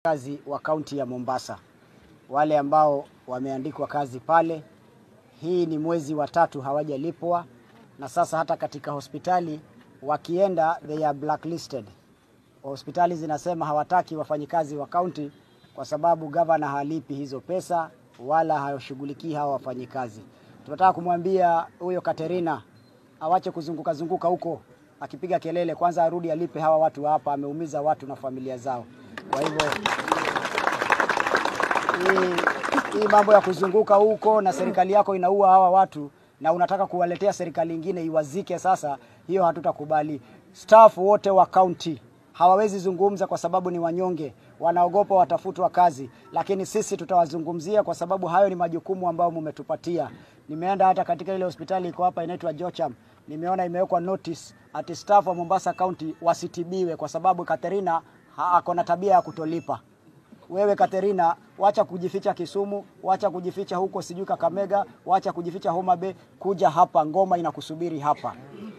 kazi wa kaunti ya Mombasa, wale ambao wameandikwa kazi pale. Hii ni mwezi wa tatu hawajalipwa, na sasa hata katika hospitali wakienda, they are blacklisted. Hospitali zinasema hawataki wafanyikazi wa kaunti kwa sababu gavana halipi hizo pesa wala hashughulikii hawa wafanyikazi. Tunataka kumwambia huyo Katerina awache kuzunguka zunguka huko akipiga kelele, kwanza arudi alipe hawa watu hapa, ameumiza watu na familia zao. Kwa hivyo hii, hii mambo ya kuzunguka huko na serikali yako inaua hawa watu na unataka kuwaletea serikali ingine iwazike, sasa hiyo hatutakubali. Staff wote wa kaunti hawawezi zungumza kwa sababu ni wanyonge, wanaogopa watafutwa kazi, lakini sisi tutawazungumzia kwa sababu hayo ni majukumu ambayo mumetupatia. Nimeenda hata katika ile hospitali iko hapa inaitwa Jocham, nimeona imewekwa notice ati staff wa Mombasa County wasitibiwe kwa sababu Katerina ako na tabia ya kutolipa. Wewe Katerina, wacha kujificha Kisumu, wacha kujificha huko sijui Kakamega, wacha kujificha Homa Bay, kuja hapa, ngoma inakusubiri hapa.